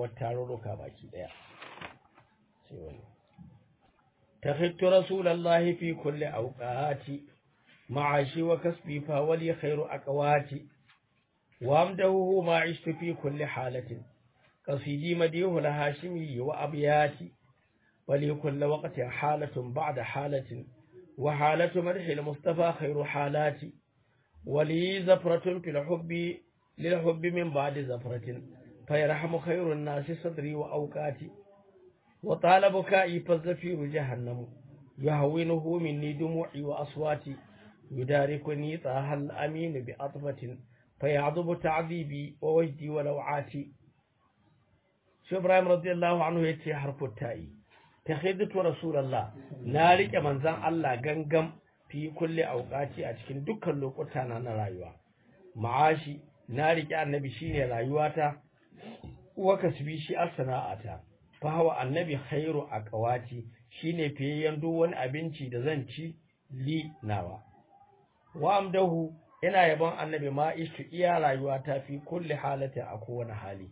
rayuwar tarurruka baki daya sai wani تخذت رسول الله في كل أوقاتي معاشي وكسبي فولي خير أقواتي وأمده ما عشت في كل حالة قصيدي مديه الهاشمي وأبياتي ولي كل وقت حالة بعد حالة وحالة مدح المصطفى خير حالاتي ولي زفرة في الحب للحب من بعد زفرة فيرحم خير الناس صدري وأوقاتي وطال بكائي فالزفير جهنم يهونه مني دموعي وأصواتي يداركني طه الأمين بأطفة فيعضب تعذيبي ووجدي ولوعاتي شو إبراهيم رضي الله عنه يتي حرف التائي تخذت رسول الله نارك من زان الله غنغم في كل أوقاتي أتكين دكا لوكتانا نرايوا معاشي نارك النبي شيني رايواتا وكسبي شي الصناعة fahawa annabi khairu a kawati shine fiyayyen duk wani abinci da zan ci li nawa wa amdahu ina yabon annabi ma ishtu iya rayuwa ta fi kulli halati a kowane hali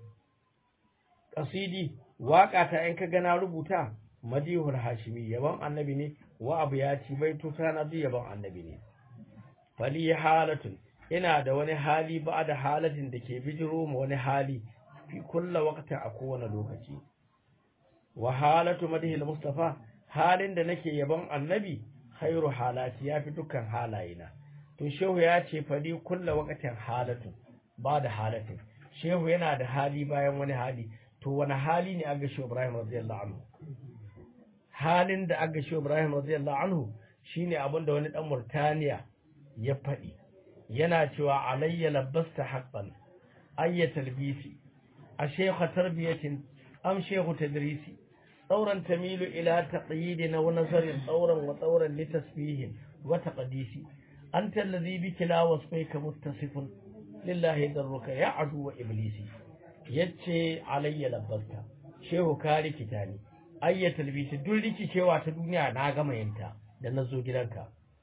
kasidi waka ta in ka gana rubuta madihul hashimi yabon annabi ne wa abu ya ci bai tuta na duk yabon annabi ne fali halatun ina da wani hali ba da halatin da ke bijiro ma wani hali fi kulla waqtin a kowane lokaci wa halatu madhil mustafa halin da nake yabon annabi khairu halati yafi dukkan halayena to shehu ya ce fadi kulla waqtin halatu ba da halatin shehu yana da hali bayan wani hali to wani hali ne aga shehu ibrahim radiyallahu anhu halin da aga shehu ibrahim radiyallahu anhu shine abin da wani dan murtaniya ya faɗi yana cewa alayya labbasta haqqan ayyatal bisi a shekha tarbiyatin am shekhu tadrisi ثورا تميل إلى تقييد ونظر ثورا وثورا لتسبيه وتقديس أنت الذي بك لا وصفيك متصف لله درك يا عدو إبليس يتشي علي لبلك شيخ كاري كتاني أي تلبيس دلك شيوا تدنيا ناغم ينتا لنزو جلنك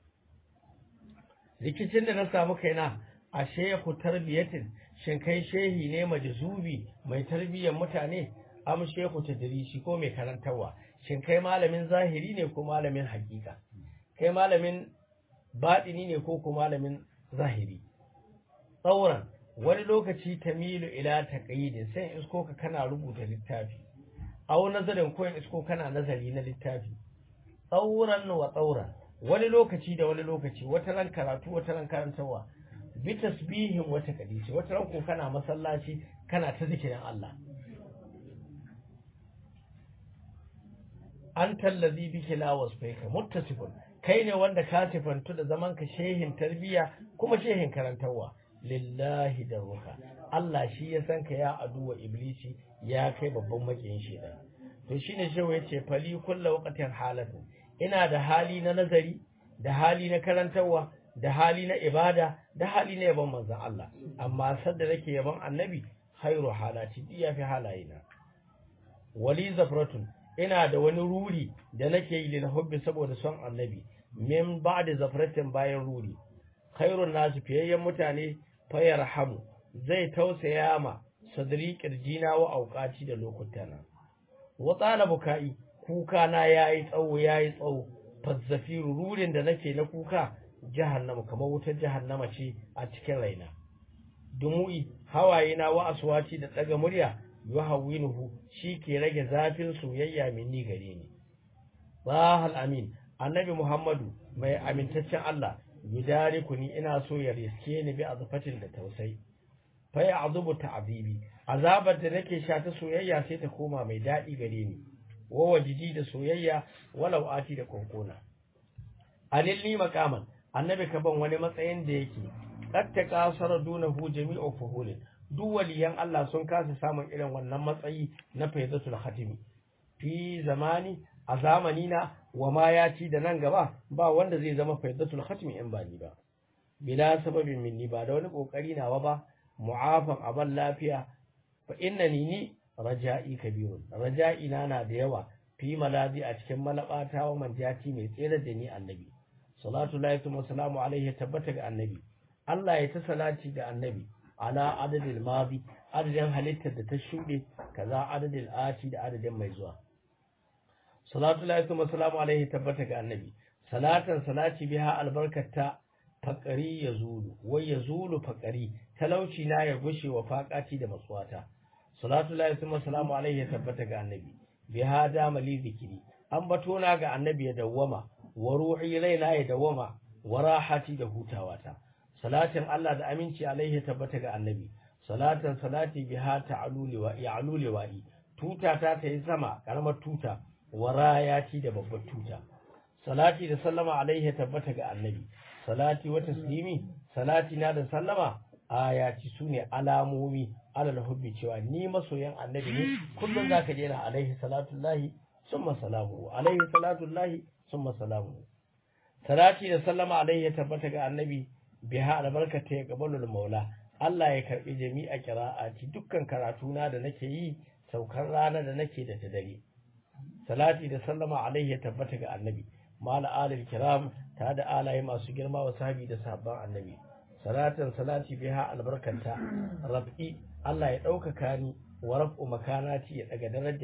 rikicin da na samu kaina a shehu tarbiyatin shin kai shehi ne majzubi mai tarbiyyar mutane am shehu tadrisi ko mai karantarwa shin kai malamin zahiri ne ko malamin hakika kai malamin baɗini ne ko ko malamin zahiri tsauran wani lokaci tamilu ila taqyidin sai isko ka kana rubuta littafi aw nazarin ko isko kana nazari na littafi tsauran wa tsauran wani lokaci da wani lokaci wata ran karatu wata ran karantarwa bi tasbihin wata kadisi wata ran ko kana masallaci kana ta zikirin Allah anta allazi bika la wasfaika muttasifun kai ne wanda ka sifantu da zaman ka shehin tarbiya kuma shehin karantarwa lillahi da ruha Allah shi ya san ka ya aduwa iblisi ya kai babban makiyin shedan to shine shehu yace fali kullu waqtin halatu ina da hali na nazari da hali na karantarwa da hali na ibada da hali na yaban manzon Allah amma sadda nake yaban annabi khairu halati iya fi halayena wali zafratun ina da wani ruri da nake yi lil hubbi saboda son annabi min ba'da zafratin bayan ruri khairun nasu fiyayyen mutane fayarhamu zai tausaya ma sadri kirjina wa auqati da lokutana wa tsala bukai kuka na yayi tsawo yayi tsawo fazzafiru rurin da nake na kuka jahannama kamar wutar jahannama ce a cikin raina dumu'i hawaye na wa aswati da daga murya yuhawwinuhu shi ke rage zafin soyayya minni gare ni bahal amin annabi muhammadu mai amintaccen Allah yudariku ni ina so ya riske ni bi azfatin da tausayi fa ya azubu ta'zibi azabar da nake sha ta soyayya sai ta koma mai dadi gare ni wa wajidi da soyayya walau ati da konkona alilli maqaman annabi ka ban wani matsayin da yake katta kasara dunahu jami'u fuhulin duk waliyan Allah sun kasa samun irin wannan matsayi na faidatul khatimi fi zamani a zamani na wa ma ya ci da nan gaba ba wanda zai zama faidatul khatimi in ba ni ba bila sababin minni ba da wani kokari nawa ba mu'afan aban lafiya fa innani ni raja'i kabirun raja'i na na da yawa fi malazi a cikin malabata wa manjati mai tsere da ni annabi salatu lahi wa salamu alaihi tabbata ga annabi Allah ya ta salati ga annabi ala adadil madi adadin halittar da ta shuɗe kaza adadil ati da adadin mai zuwa salatu alaihi wa salamu alaihi tabbata ga annabi salatan salati biha albarkata faƙari ya zulu wai ya zulu faƙari talauci na ya gushe wa faƙati da matsuwata salatu lahi summa salamu alaihi ya tabbata ga annabi bi hada mali zikiri an bato na ga annabi ya dawwama wa ruhi raina ya dawwama wa rahati da hutawata salatin Allah da aminci alaihi ya tabbata ga annabi salatan salati biha ta'aluli wa ya'luli wa'i tuta ta ta yi sama karamar tuta wa rayati da babbar tuta salati da sallama alaihi ya tabbata ga annabi salati wa taslimi salati na da sallama ayati sune alamomi alal hubbi cewa ni masoyan annabi ne kullum zaka je na alaihi salatullahi summa salamu alaihi salatullahi summa salamu salati da sallama alaihi ya tabbata ga annabi biha albarkata ya gabalul maula Allah ya karbi jami'a qira'ati dukkan karatuna da nake yi saukar rana da nake da ta dare salati da sallama alaihi ya tabbata ga annabi mal alil kiram ta da alaye masu girma wa sahabi da sabban annabi salatan salati biha albarkanta rabbi Allah ya ɗaukaka ni wa raf'u makanati ya daga daraja